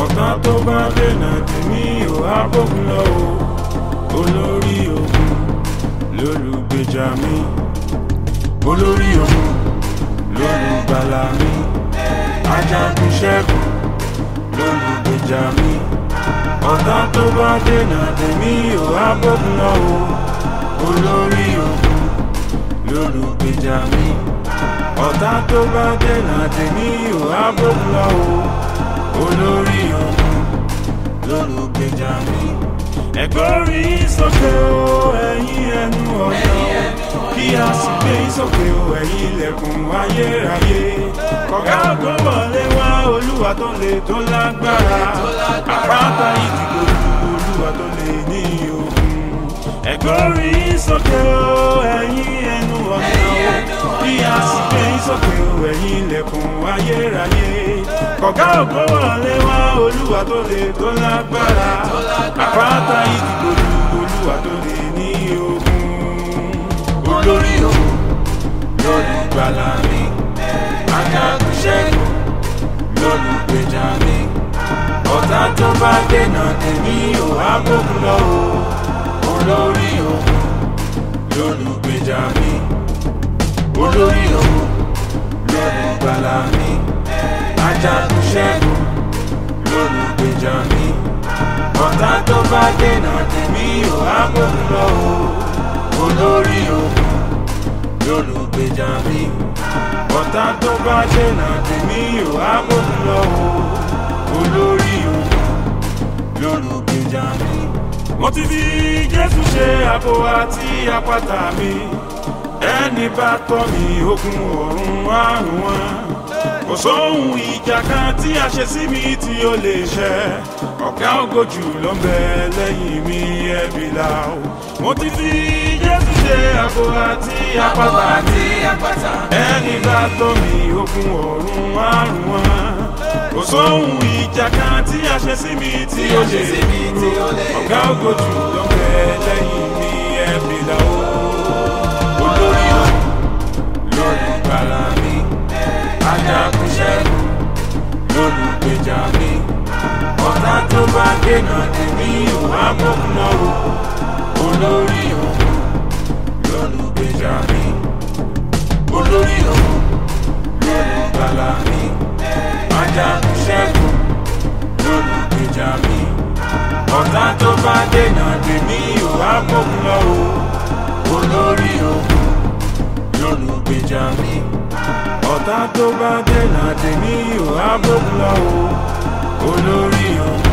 ọ̀tá tó bá dènà tèmi ò á bókun lọ o olórí ogun lólùgbèjà mi olórí ogun lólùgbàlà mi ajagun ṣẹ́gun lólùgbèjà mi ọ̀tá tó bá dènà tèmi ò á bókun lọ o olórí ogun lólùgbèjà mi ọ̀tá tó bá dènà tèmi ò á bókun lọ o olórí ogun lólùgbèjà mi. ẹ̀gbọ́rí sókè o ẹ̀yin ẹnu ọ̀nà o kí a sì gbé sókè o ẹ̀yin ilẹ̀kùn ayérayé. kọ̀gá tó wọlé wá olúwa tó lè tó lágbára àpáta ìdìbò olúwa tó lè ní ogun. ẹ̀gbọ́rí sókè o ẹ̀yin ẹnu ọ̀nà o kí a sì gbé sókè o ẹ̀yin ilẹ̀kùn ayérayé. kọ̀gá ògbó wọlé wá olúwa tó lè tó lágbára àpáta ìdìbò olúwa tó lè ní ogun. olórí ogun lólùgbàlà mi ajagun ṣẹ́gun lólùgbèjà mi ọ̀tá tó bá dènà tèmi ò á bókun lọ o olórí ogun lólùgbèjà mi olórí ogun lólùgbàlà mi ajagun ṣẹ́gun lólùgbèjà mi ọ̀tá tó bá dènà tèmi ò á bókun lọ o olórí ogun lólùgbèjà mi ọ̀tá tó bá dènà tèmi ò á bókun lọ o olórí ogun lólùgbèjà mi. mo ti fi jésù ṣe àbò àti àpáta mi ẹni bá tọ́ mi ogun ọ̀run àrùn wọn kò sóhun ìjà kan tí a ṣe sí mi tí ó lè ṣẹ ọ̀gá ògojù ló ń bẹ lẹ́yìn mi ẹ̀bí la o mo ti fi jésù ṣe àbò àti àpáta mi ẹni bá tọ́ mi ogun ọ̀run àrùn wọn kò sóhun ìjà kan tí a ṣe sí mi tí ó lè dúró ọ̀gá ògojù ló ń bẹ lẹ́yìn mi ẹ̀bí la o olórí o lólùgbàlà mi ajagun ṣẹ́gun lólùgbèjà mi ọ̀tá tó bá dènà tèmi ò á bókun lọ o olórí o lólùgbèjà mi olórí o lólùgbàlà mi ajagun ṣẹ́gun lólùgbèjà mi ọ̀tá tó bá dènà tèmi ò á bókun lọ o olórí ogun lólùgbèjà mi ọ̀tá tó bá dènà tèmi ò á bókun lọ o olórí ogun